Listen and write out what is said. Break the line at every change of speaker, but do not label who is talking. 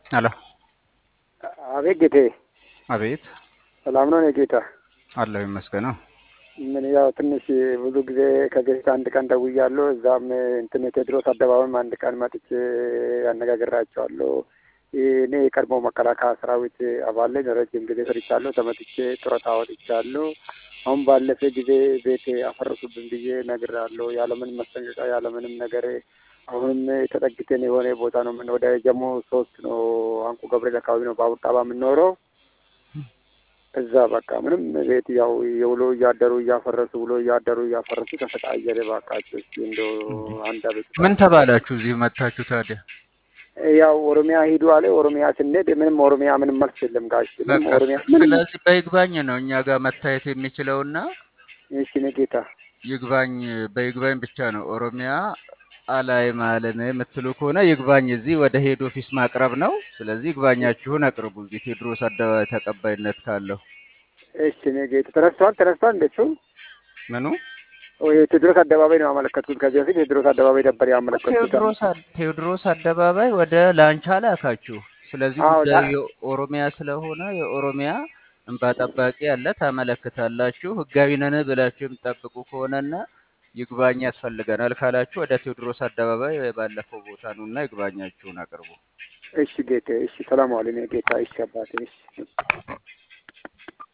አሎ
አቤት ጌቴ፣
አቤት
ሰላም ነው? ጌታ
አለሁ ይመስገነው።
ምን ያው ትንሽ ብዙ ጊዜ ከቤት አንድ ቀን ደውያለሁ። እዛም እንትን ቴዎድሮስ አደባባይም አንድ ቀን መጥቼ ያነጋግራቸዋለሁ። እኔ የቀድሞ መከላከያ ሰራዊት አባል ነኝ። ረጅም ጊዜ ሰርቻለሁ። ተመትቼ ጡረታ ወጥቻለሁ። አሁን ባለፈ ጊዜ ቤት አፈረሱብን ብዬ ነግራለሁ። ያለምንም ማስጠንቀቂያ ያለምንም ነገር አሁንም ተጠግተን የሆነ ቦታ ነው ምን ወደ ጀሞ ሶስት ነው አንቁ ገብርኤል አካባቢ ነው ባቡር ጣባ የምንኖረው እዛ በቃ ምንም ቤት ያው የውሎ እያደሩ እያፈረሱ ውሎ እያደሩ እያፈረሱ ተሰቃየን። እባካችሁ እስኪ እንደው አንድ አቤት
ምን ተባላችሁ እዚህ መጥታችሁ ታዲያ?
ያው ኦሮሚያ ሂዱ አለ። ኦሮሚያ ስንሄድ ምንም ኦሮሚያ ምንም መልስ የለም ጋሽ ምንም
በቃ
ኦሮሚያ ምንም
ስለዚህ በይግባኝ ነው እኛ ጋር መታየት የሚችለውና
እሺ እኔ ጌታ
ይግባኝ በይግባኝ ብቻ ነው። ኦሮሚያ አላይም አለን የምትሉ ከሆነ ይግባኝ እዚህ ወደ ሄድ ኦፊስ ማቅረብ ነው። ስለዚህ ይግባኛችሁን አቅርቡ እዚህ ቴዎድሮስ አደባባይ ተቀባይነት ካለው።
እሺ እኔ ጌታ ተነስቷል ተነስቷል እንደሱ
ምኑ
ወይ ቴዎድሮስ አደባባይ ነው ያመለከትኩት። ከዚህ በፊት ቴዎድሮስ አደባባይ ነበር ያመለከትኩት።
ቴዎድሮስ አ- ቴዎድሮስ አደባባይ ወደ ላንቻ ላካችሁ። ስለዚህ
አዎ ላ-
ጉዳዩ የኦሮሚያ ስለሆነ የኦሮሚያ እንባ ጠባቂ አለ፣ ታመለክታላችሁ። ህጋዊ ነን ብላችሁ የምትጠብቁ ከሆነና ይግባኝ ያስፈልገናል ካላችሁ ወደ ቴዎድሮስ አደባባይ ባለፈው ቦታ ነውና ይግባኛችሁን አቅርቡ።
እሺ ጌታ እሺ ሰላም ዋል። እኔ ጌታ እሺ አባቴ እሺ